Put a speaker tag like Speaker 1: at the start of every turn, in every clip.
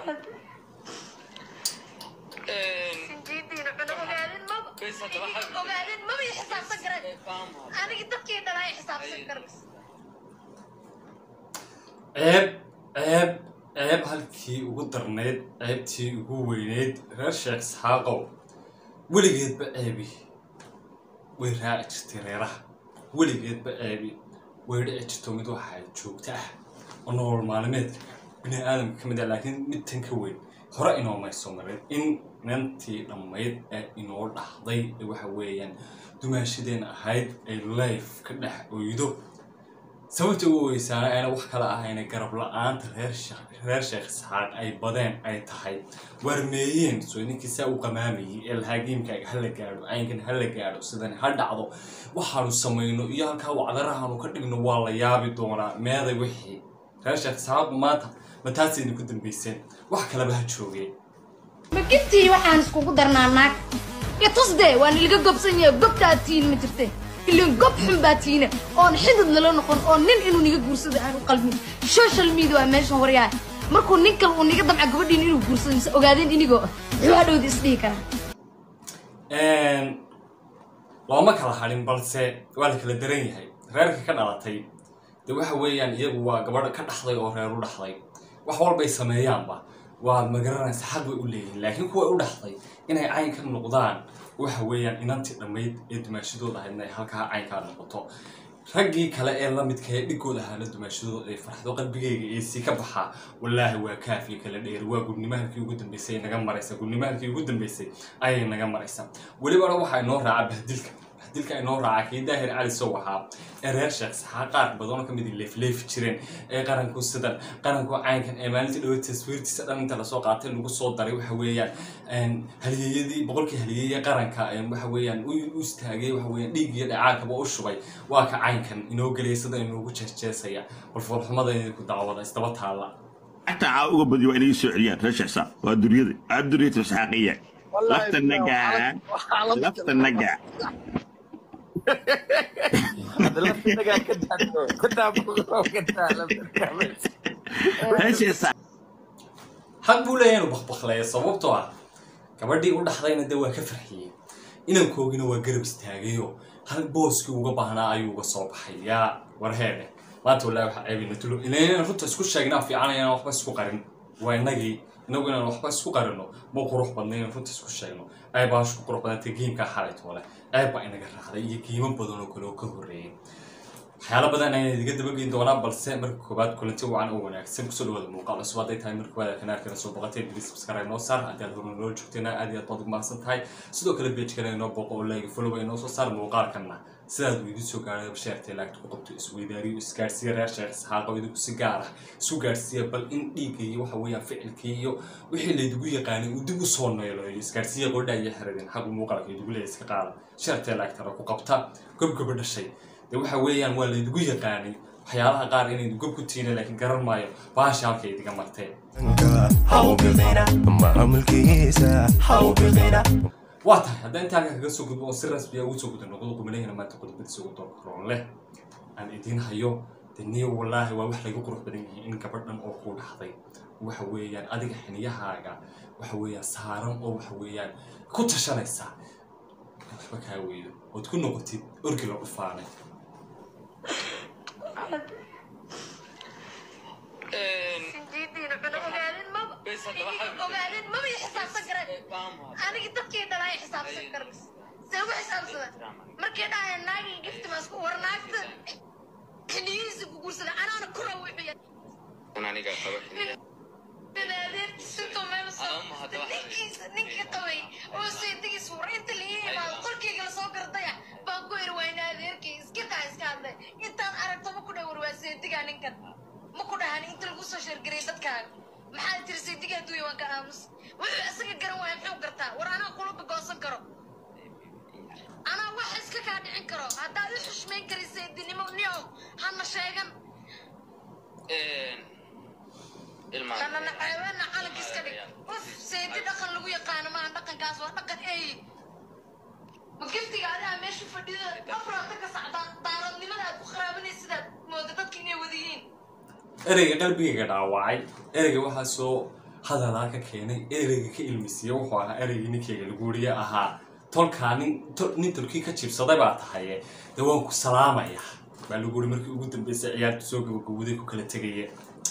Speaker 1: sinjiidiina cuna ogaadin maba
Speaker 2: Bes haddaba xal-
Speaker 1: ogaadin maba i xisaabsan karan anigi dadkii dhalaa i xisaabsan karan
Speaker 3: ceeb ceeb ceeb halkii ugu darnayd ceebtii ugu weyneyd reer sheekh isxaaqow weligeedba ceebi way raaci jirtay reeraha weligeedba ceebi way dhici jirto mid waxaa joogta ah oo nolol maalmeedka bini aadamka ka mid ah laakiin mid tan ka weyn hore inoomay soo marin in nantii dhammayd ee inoo dhahday ee waxa weeyaan dumaashadeen ahayd ay life ka dhex oydo sababta ugu weysaana ayna wax kale ahayna garab la-aanta reer Sheekh- reer sheekh isxaaq ay badeen ay tahay waarmeeyeen soo ninkii saa u qamaamayay ee lahaa geemkaaga hala gaadho caynkan hala gaadho sidan ha dhacdo waxaanu samayno iyo halkaa wacdarahaanu ka dhigno waa la yaabi doonaa meeday wixii reer sheekh isxaaq maanta ma taasayna ku dambayseen wax kaleba ha joogeen
Speaker 4: magintii waxaan iskugu darnaa naag iyo tusdee waan ilga gobsan yahay gobtaa tiin ma jirte ilan gob xun baa tiina oon xidid lala noqon oo nin inuu niga guursado aan u qalmin social media waa meeshan waryahay markuu nin kale uu niga damca gabadhiin inuu guursado mise ogaadeen inigoo ah muxuu hadhowda isdhihi karaa
Speaker 3: looma kala hadhin balse waa la kala daran yahay reerka ka dhalatay de waxa weeyaan iyagu waa gabadha ka dhaxday oo reer u dhaxday wax walbay sameeyaanba waad magaranaysa xaq bay u leeyihiin laakiin kuwa u dhaxday inay cayn ka noqdaan waxa weeyaan inantii dhammayd ee dumaashadooda ahayd inay halkaa caynkaa noqoto raggii kale ee la midka ee dhigooda ahaana dumaashadooda ay farxdo qalbigayga ee sii ka baxaa wallaahi waa kaafiya kala dheer waa gudnimo halkii ugu dambeysay ay naga maraysa gudnimo halkii ugu dambeysay ayay naga maraysa welibana waxaa inoo raaca bahdilka bahdilka inoo raaca kii daahir cali sow ahaa ee reer sheekh saxaa qaar badan oo kamid leefleefi jireen ee qaranku sidan qaranku caynkan ee maalintii dhawo taswiirtiisa dhan inta lasoo qaatay lagu soo daray waxa weeyaan halyeeyadii boqolkii halyeeye qaranka ee waxa weeyaan u u istaagay waxa weeyaan dhiig iyo dhacaankaba u shubay waa ka caynkan inoo gelaya sida inoogu jeesjeesaya balfoolxumada ku daawada isdaba taalla
Speaker 5: حتى عاوغا بدي وين يسوعيان رشع صار ودريدي الدريد اسحاقيه لفت النقع لفت النقع رشع صار
Speaker 3: xaq buu leeyahay inuu bakbakleeyo sababtoo ah gabadhii u dhaxdayna dee waa ka farxiyey inankoogina waa garab istaagayo hal booskii uga baahnaa ayuu uga soo baxay yaa warheedhe maanta wallahi waxaa ceebina tulo ilan runta isku sheegnaa fiicanaya inaan waxba isku qarin waa inagii inagu inaan waxba isku qarino ma qurux badna inaan runta isku sheegno ay baashu ku qurux badantay geemkaa xalay toole ceeb baa inaga raacday iyo qiimo badan oo kale oo ka horreeyay waxyaalo badan ayaan idiga dabageyn doonaa balse marka koowaad kulanti wacan oo wanaagsan kusoo dhawaada muuqaal cusub hadday tahay marka koowaad kanaalkana soo boqotay please subscribe noo saar haddii aad horna noo joogteena aad iyo aad baad ugu mahadsan tahay sidoo kale pagekana inoo boqo oo like follow ay noo soo saar muuqaalkana sidaad uu idin soo gaaray sheertay laagta ku qabto isweydaariyo isgaarsiiya reer sheekh isxaaqo idinku si gaar ah isu gaarsiiya bal in dhiigga iyo waxa weeyaan ficilkii iyo wixii laydigu yaqaanay uu dib u soo neeloyo isgaarsiiya qordha iyo xiradin xaq muuqaalka idigu leeya iska qaada sheertay laagtana ku qabta gobgoba dhashay de waxa weeyaan waa laydigu yaqaanay waxyaalaha qaar inaydu gob ku tiina laakiin garan maayo baasha halka idiga marteen waa tahay haddaan intaa halka kaga soo gudbo oo si rasmiya ugu soo guda noqdo qumanahina maanta qodobadiisa ugu doorkaroon leh aan idiin hayo de niyo wallaahi waa wax lagu qurux badan yahay in gabadhan oo kuu dhaxday waxa weeyaan adiga xiniyahaaga waxa weeyaan saaran oo waxa weeyaan ku tashanaysa waxba kaa weydo ood ku noqotid orgi la dhufaanay
Speaker 1: sinjiidiina cuna ogaadin maba
Speaker 2: Bes haddaba xal-
Speaker 1: ogaadin maba i xisaabsan karan anigi dadkii dhalaa i xisaabsan karan see ugu xisaabsada markii dhahaya naagii gifti ma isku war naagta xiliyihiisa ku guursada anaana ku rawixiya
Speaker 2: aniga qaba xiliya
Speaker 1: adeertiisintoo meel soo
Speaker 2: Ama haddaba-
Speaker 1: ninkiisa ninkii qabay oo seedigiis war inta la ii imaado qolkayga lasoo gardaya baan ku iri waa in adeerkay iska kaa iska hadlay intaan aragto ma ku dhawar waa seedigaa ninkan ma ku dhahan inta lagu soo sheergariyay dadkaaga maxaa tiri seediga adduunya waan ka aamus wuxuu isaga garan waaya muxuu gartaa war anaa kula goosan karo anaa wax iska kaa dhicin karo haddaad i xushmayn kari seedinimo niyow hana sheegan kanana xayawaana calanka iska dhig uf seedi dhaqan lagu yaqaano maaha dhaqankaas waa dhaqan eey ma giftiga adigaa meesha fadhida afraata ka sacdaa daaradnimada aad ku qaraabanaysa sidaad mooda dadka inay wada yihiin
Speaker 3: ereyga qalbigayga dhaawacay ereyga waxaa soo hadalaa ka keenay ereyga ka ilmisiiya wuxuu ahaa ereygii ninkeyga lagu weriye ahaa tolkaa nin tol- nin tolkii ka jibsaday baa tahaye dee waan ku salaamaya baa lagu weri markii ugu dambeysay ciyaartu soo gabagabowday ku kala tegaya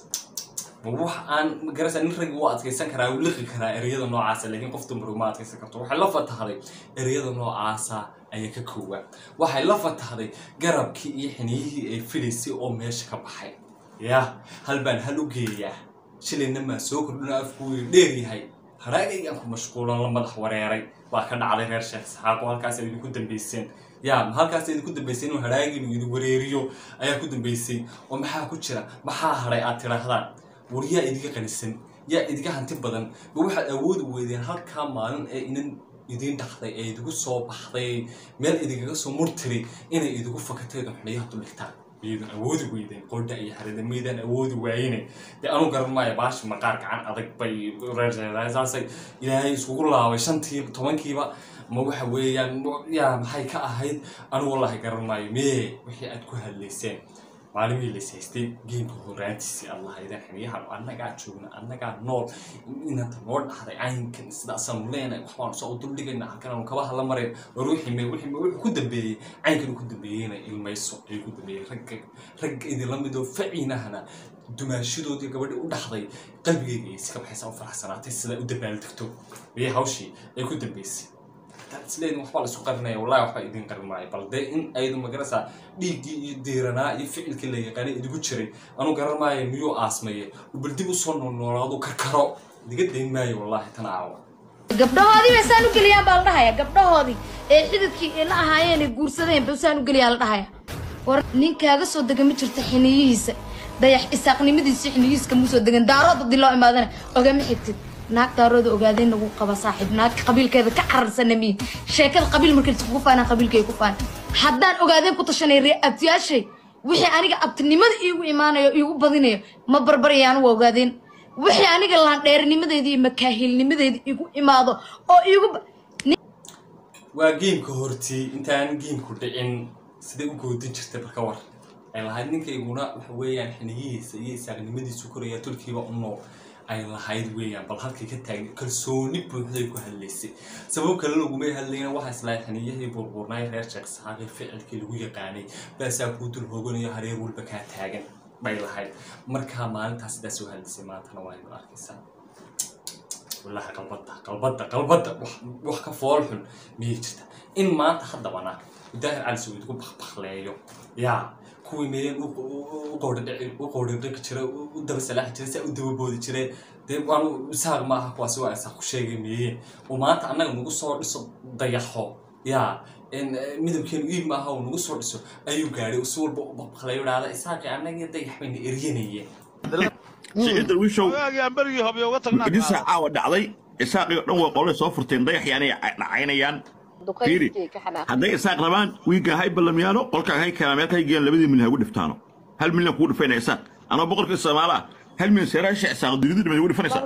Speaker 3: ma wax aan magarasa nin raggi u adkeysan karaa u liqi karaa ereyada noocaasa laakiin qof dumar uma adkeysan karto waxay la fatahday ereyada noocaasa ayaa ka koowa waxay la fatahday garabkii iyo xiniyihii ay filaysay oo meesha ka baxay ya hal baan hal u geeyaa shilayna maa soo kordhina afku way dheer yahay haraagaygaan ku mashquulan la madax wareeray baa ka dhacday reer sheekh saxaaqo halkaas ay idinku dambeyseen ya halkaas ay idinku dambeysay inuu haraaginu idin wareeriyo ayaa ku dambeysay oo maxaa ku jira maxaa haray aad tidhaahdaan war yaa idiga qanisan yaa idiga hanti badan ma waxaad awoodi weydeen halkaa maalin ee inan idiin dhaqday ee idigu soo baxday meel idigaga soo murtiri inay idigu fakataydo xuniyaha duligtaan miyadan awoodi weydeen qordha iyo harida miyadan awoodi waayine dee anu garan maayo baashi maqaar gacan adag bay reersaasay ilaahay iskugu laabay shantii tobankiiba ma waxa weeyaan yaa maxay ka ahayd anu wallahi garan maayo mee wixii aad ku hadlayseen maalimihii la haystay geemka horaantiisii allah idan xiniyahan annagaa joogna annagaa nool inanta noo dhahday caynkan sidaasaanu leenahay waxbaanu soo duldhigayna halkanaanu kaba hala marayn war wixii me wixii me wuxuu ku dambeeyey caynkan ku dambeeyeyna ilmayso ayuu ku dambeeyey ragga ragga idinla midoo faciinahana dumaashadoodii gabadhii u dhaxday qalbigeyga ay iska baxaysa u faraxsanaatay sidaa u dabaaldegto iyo hawshii ay ku dambeysay isleedin waxbaa la isku qarinaya wallahi waxba idin qarin maayo bal dee in aydu magarasa dhiiggii iyo diiranaa iyo ficilkii la yaqaanay idigu jiray anu garan maayo miyuu aasmaye bal dib usoo noolnoolaadu karkaro idiga dayn maayo wallahi tan aawa
Speaker 4: gabdhahoodii bay saan u geliyaan baa la dhahaya gabdhahoodii ee xididkii ay la ahaayeen ay guursadeen ba saan u geliyaa la dhahaya war ninkaaga soo dega ma jirto xiniyihiisa dayax isaaqnimadiisa xiniyihiiska mu soo degan daarood haddii loo imaadana ogama xigtid naag daarooda ogaadeen lagu qaba saaxiib naag qabiilkeeda ka cararsana miin sheekada qabiil markay iskugu faanaan qabiilkay ku faan haddaan ogaadeen ku tashanay ree abtiyaashay wixii aniga abtinimada iigu imaanayo iigu badinayo ma barbarayaan waa ogaadeen wixii aniga laandheernimadeeda iyo makaahilnimadeeda igu imaado oo iigu ba-
Speaker 3: waa geemka hortii intaan geemku dhicin siday u goodin jirtay barka war ay lahayd ninkayguna waxa weeyaan xiniyihiisa iyo isaaqnimadiisu koraya tulkiiba u nool ay lahayd weeyaan bal halkay ka taagna kalsooni buuxday ku hadlaysay sabab kale lagumay hadlayna waxaa islahay xiniyahii burburnaay reer sheekh saxaaqi ficilkii lagu yaqaanay baasaa kuu dul hooganayo hareer walba kaa taagan bay lahayd markaa maalintaas sidaa soo hadlaysay maantana waa inu arkaysaa wallahi qalbada qalbada qalbada wax- wax ka fool xun miyay jirta in maanta haddabana daahir cali sawiid ku bakbakleeyo yaa kuwii meeyeen u qowdhadhaqi jira u daba salaaxi jira saa u dababoodi jire dee waanu isaaq ma aha kuwaasi waa isaaq ku sheegay meeyeen oo maanta annaga nagu soo dhiso dayaxo yaa in midabkeenu iib maaha uu nagu soo dhiso ayuu gaadhay si walba u bakbakleeyo dhahda isaaqi annaga dayax bayna eryanayeen
Speaker 5: siciid darwiishow
Speaker 6: waagaan berigii hobyo uga tagnaa
Speaker 5: idin saacawa dhacday isaaqii oo dhan way qolay soo furteen dayaxii anay dhacaynayaan fiiri hadday isaaq rabaan wiigga hay ballamiyaano qolkaa hay keenaa meel hay geeyaan labadii milyan hagu dhiftaano hal milyan kugu dhifayna isaaq anoo boqolkii soomaala ah hal milyan seeraasha isaaq dunida dhimaad ugu dhifanaysaa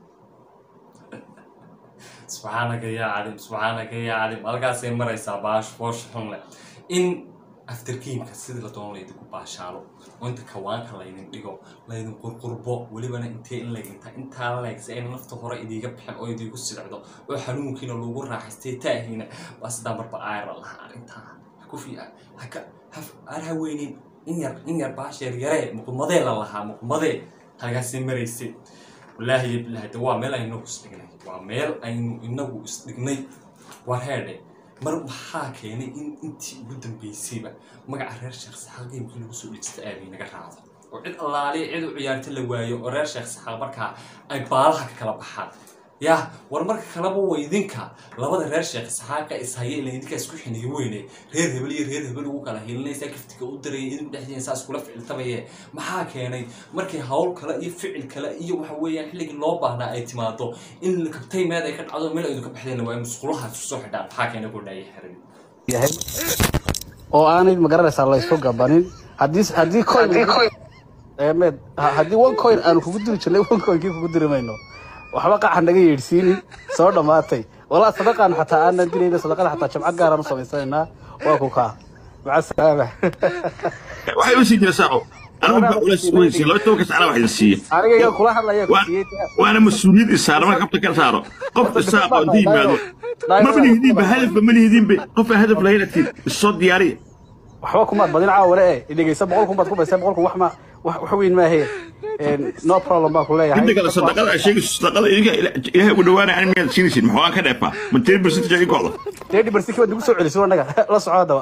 Speaker 3: subxaanaka yaa calim subxaanaka yaa calim halkaasay maraysaa baash boosh xun leh in afterkiimka sidii la doono laydinku baashaalo oo inta kawaanka laydin dhigo laydin qurqurbo welibana intee in laydinta intaa leegsa ayna nafta hore idiiga bixin oo idiigu sicdo oo xanuunkiina lagu raaxaystay taahiina waa sidaa marba aayra lahaa arrintaa hakufi haka haf aan haweynin in yar in yar baash yar yaree muqmadee la lahaa muqmadee halkaasay maraysay wallaahi iyo bilaahi de waa meel aynu inagu isdhignay waa meel aynu inagu isdhignay waa reedhe mar maxaa keenay in intii ugu dambeysayba magaca reer sheekh saxaaq geemkii lagu soo dhejista aabay naga raacdo oo cid allaaliya cid u ciyaarta la waayo oo reer sheekh saxaaq markaa ay baalaha ka kala baxaan yah war marka kaleba waa idinka labada reer sheekh saxaaqa ishaya ila idinkaa isku xiniyo weyne reer hebel iyo reer hebel ugu kala hiilinaysaa kaftiga u daraya idinku dhexdiina saa iskula ficiltamaye maxaa keenay markay hawl kale iyo ficil kale iyo waxa weeyaan xilligii loo baahnaa ay timaado in kabtay meed ay ka dhacdo meel aydu ka baxdeen waa musqulaha isku soo xidhaan maxaa keenay godhaaya xirin
Speaker 7: yahay oo aanay magaranaysaa la isku gabanin haddii haddii coin ee med ha- haddii one coin aanu kugu diri jirnay one coinkii kugu diri mayno waxba qaxa naga yeedhsiinin soo dhammaatay walaa sadaqaan xataa aanan dirayna sadaqada xataa jamcad gaaraan u samaysanaynaa waa ku kaa maca salaama
Speaker 5: waxay u sii jira saaco anigu baa ula weysiin laba tobanka sacna wax idin siiya
Speaker 7: aniga iga kula hadlaya ku
Speaker 5: Waa-
Speaker 7: siiyey
Speaker 5: waana mas-uuliyad isaara marka kabta ka saaro qof isaaqo inta yimaado maba lihidiinba hadafba ma lihidiinba qof aan hadaf lahayn atiin isoo diyaariya
Speaker 7: waxba kumaad badin caawale e dhegeysa boqol kun baad ku baysaa boqol kun wax ma wax wax weyn maahe no problem baan ku leeyahay
Speaker 5: midda kale sadaqada ay sheegayso sadaqada idinka ila- ilaahay ugu dhawaanaya ani miyaad siinaysin maxaa aan ka dheefaa ma ten percentage idin kocda
Speaker 7: deedi barsiki baad nagu soo celiso annaga la soco haddaba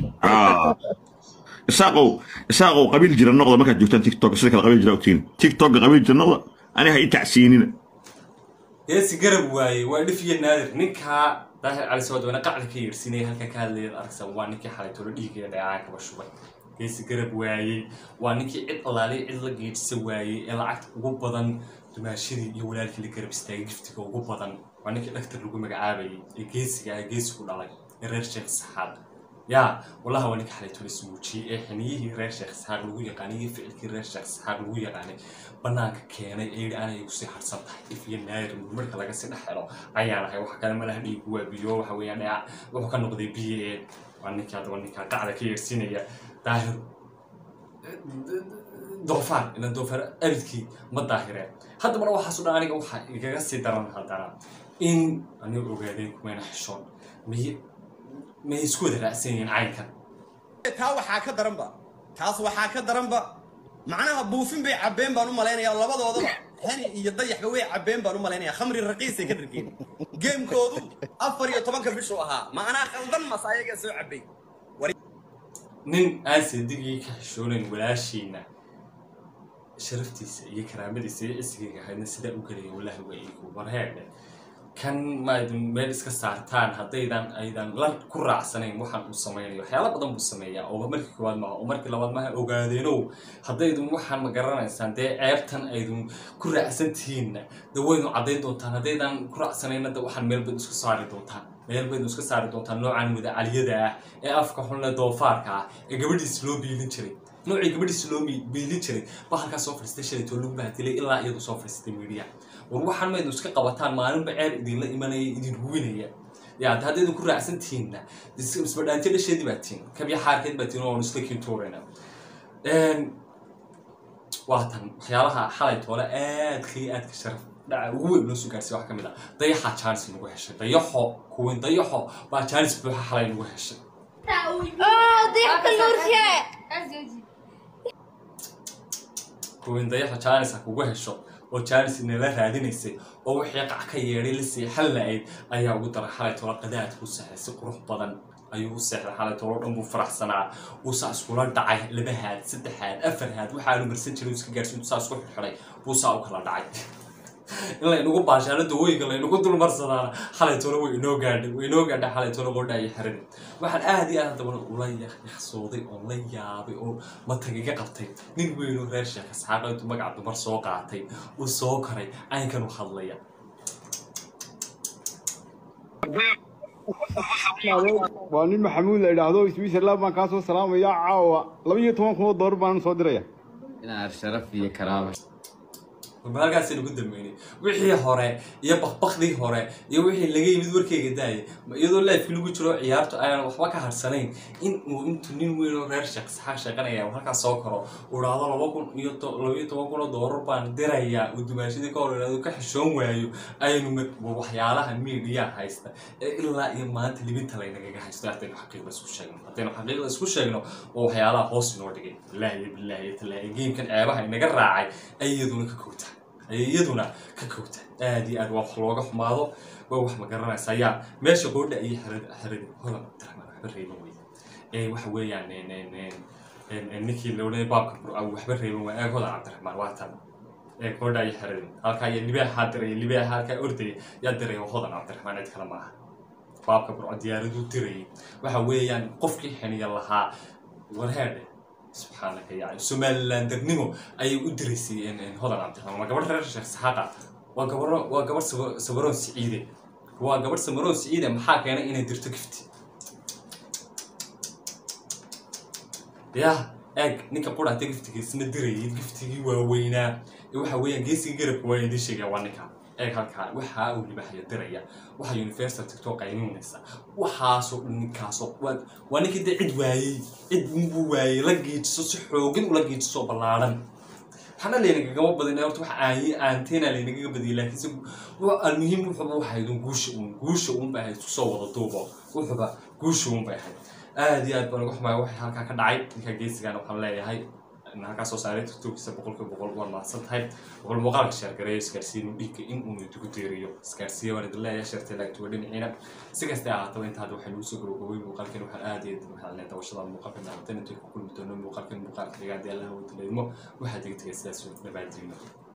Speaker 5: isaaqow isaaqow qabiil jira noqda markaad joogtaan tiktok sida kale qabiil jira ogtiin tiktokga qabiil jira noqda ani ha ii tacsiinina
Speaker 3: geesi garab waaye waa dhif iyo naadir ninkaa daahir cali soo dawana qacda ka yeedhsinaya halka ka hadlayad aragsan waa ninkii xalay tolo dhiigaya dheecaan kaba shubay geesi garab waayey waa ninkii cid allaaliya cid la geedhisa waayey ee lacagta ugu badan dumaashadii iyo walaalkii la garab istaagay giftiga ugu badan waa ninkii dhaktar lagu magacaabayay ee geesiga ah geesigu dhalay ee reer sheekh saxaad yaa wallahi waa ninka xalay tolo ismuujiyey ee xiniyihii reer sheekh saxaaq lagu yaqaanay iyo ficilkii reer sheekh saxaaq lagu yaqaanay banaanka keenay ee yidhi anay kusii harsan tahay if iyo naayir marka laga sii dhex helo ayaan ahay wax kale malaha dhiigu waa biyo waxa weeyaan dheeca wuxuu ka noqday biyo ee waa ninkaa daba ninkaa qacda ka yeersinaya daahir doofaar ila doofaar abidkii ma daahireen haddabana waxaasu dhan aniga waxaa igaga sii daran haddana in aniga ogaadeen kumayna xishoon miy may isku wada raacsan yihiin caynkan
Speaker 6: taa waxaa ka daranba taas waxaa ka daranba macnaha buufin bay cabbeen baan u malaynayaa labadoodaba hani iyo dayaxba way cabbeen baan u malaynayaa khamri raqiisay ka dhargeen geemkoodu afar iyo tobanka bishuu ahaa macnaa khaldan mas ayagaa soo cabbay
Speaker 3: nin aan sadigii ka xishoonayn walaashiina sharaftiisa iyo karaamadiisa iyo cisigayga ahaydna sidaa u gelaya wallaahi waa iigu warheedhe kan maadun meel iska saartaan haddaydan aydan la ku raacsanayn waxaan uu samaynayo waxyaala badan buu sameeyaa oo markii koowaad maaha oo markii labaad maaha ogaadeenow haddaydun waxaan ma garanaysaan dee ceebtan aydun ku raacsan tihiinna de waynu caddayn doontaan haddaydan ku raacsanayna de waxaan meel bayd isku saari doontaan meel baynu iska saari doontaan noocan wadacaliyada ah ee afka xunle doofaarka ah ee gabadhiisa loo biilin jiray noocii gabadhiisa loo mi- biilin jiray baa halkaas soo fadhiistay shalaytoo lagu bahdilay ilaa iyadu soo fadhiistay miidiya war waxaan maynu iska qabataan maalinba ceeb idinla imanaya idin ruwinaya ya hadda haddaydan ku raacsan tihiinna is- isbadhaantiyo dhasheedii baa tihin kabya xaarkeed baa tihin oon isla kintuurayna waa tan waxyaalaha xalay toole aadka iyo aadka sharaf dhaca ugu weyn loo soo gaarsiiya wax ka mid ah dayaxa jaanis nagu heshay dayaxo kuwin dayaxo baa jaanis buuxa xalay nagu heshay kuwin dayaxa jaanis ha kugu hesho oo jaanis inala raadinaysay oo wixii qac ka yeedhay la seexan la-ayd ayaa ugu daray xalay toole qadaad ku saxay si qurux badan ayuu u seexday xalay toole oo dhan buu faraxsanaa uu saa iskula dhacay laba haad saddex haad afar haad waxaanu marsan jiray uu iska gaarsiin saa isku xidhay buu saa u kala dhacay in laynagu baashaano dawooyinka laynagu dulmarsadaana xalay toole way inoo gaadhay way inoo gaadhay xalay toole qodha iyo xerada waxaan aad iyo aad haddabana ula yaqsooday oo la yaabay oo matag iga qabtay nin weyn oo reer sheekh isxaaqo intuu magaca dumar soo qaatay uu soo koray caynkan u hadlaya
Speaker 8: waa nin maxamuud la idhaahdo switzerland baan kaa soo salaamaya caawa laba iyo toban kun oo doolar baan soo diraya
Speaker 2: inaad sharaf iyo karaama
Speaker 3: warba halkaasaynu ku dambeynay wixii hore iyo bakbakdii hore iyo wixii laga yimid warkeyga daayay ma iyadoo laifki lagu jiro ciyaartu ayaan waxba ka harsanayn in uu intuu nin weyn oo reer sheekh saxaaq sheeqanaya uu halkaas soo karo uu dhahdo laba kun iyo to- laba iyo toban kun oo doolar baan dirayaa uu dumaashadii ka hor idhaahdo ka xishoon waayo aynu ma- waa waxyaalaha miidiya haysta ee ilaa iyo maanta libinta laynagaga haysto haddaynu xaqiiqda isku sheegno haddaynu xaqiiqda isku sheegno waa waxyaalaha hoos inoo dhigay bilaahi iyo bilaahi iyo talaahi geemkan ceebaha inaga raacay ay iyaduna ka kowtaa ay iyaduna ka kowta aad iyo aad waa wax looga xumaado waa wax ma garanaysa ayaa meesha qoodha iyo xerada xerada hodan abdiraxmaan waxba reeban weyda ee waxa weeyaan een- een- een- een- een ninkii la odhanay baabka burca waxba reeban waa eeg hodan cabdiraxmaan waa tan ee qoodha iyo xerada halkaa iyo libaaxaa diraya libaaxa halkaa ordaya yaa diraya waa hodan cabdiraxmaan cid kale maaha baabka burco diyaaraduu dirayay waxa weeyaan qofkii xiniya lahaa warheedhe subxaanaka yaa somalilandernimo ayay u diraysay een- een hodan cabdiraxmaan waa gabadh reer sheekh saxaaqa waa gabaro waa gabadh saba- sabaroon siciide waa gabadh samaroon siciide maxaa keenay inay dirto gifti yah eeg ninka quraata giftigiisna dirayay giftigii waaweynaa ee waxa weeyaan geesiga garabka waa idiin sheegaya waa ninka eeg halkaa waxaa uu libaaxya diraya waxaa universal tiktok qayninaysa waxaasoo dhan ninkaasoo waa waa ninkii dee cid waayey cid unbuu waayey la geejiso si xoogin ula geejiso ballaaran waxaana laynagagama badin horta wax aanyi aanteena laynagaga badiyay laakiinse wa- almuhiim wuxuba waxaydun guusha uun guusha uun bay ahayd kusoo wada duubo wuxuba guusha uun bay ahayd aad iyo aad baan uga xumaaya waxay halkaa ka dhacay ninka geesigan waxaan leeyahay in halkaa soo saaray tiktokiisa boqolkiiba boqol waa mahadsan tahay boqol muuqaalka sheergareeyo isgaarsiin uu dhiigga in uu idigu deeriyo isgaarsiiya waan idin leeyahay sheertay laagtuga dhinaciina si kasta ahaataba inta hadda waxay nagu soo gabagabay muuqaalkan waxaan aad iyo aad mahadnay dawashada muuqaalka naabatan intuu ku kulmi doono muuqaalkan muuqaalka dhigaadii allaha wadileydmo waxaad iga tegay sidaas nabaadiino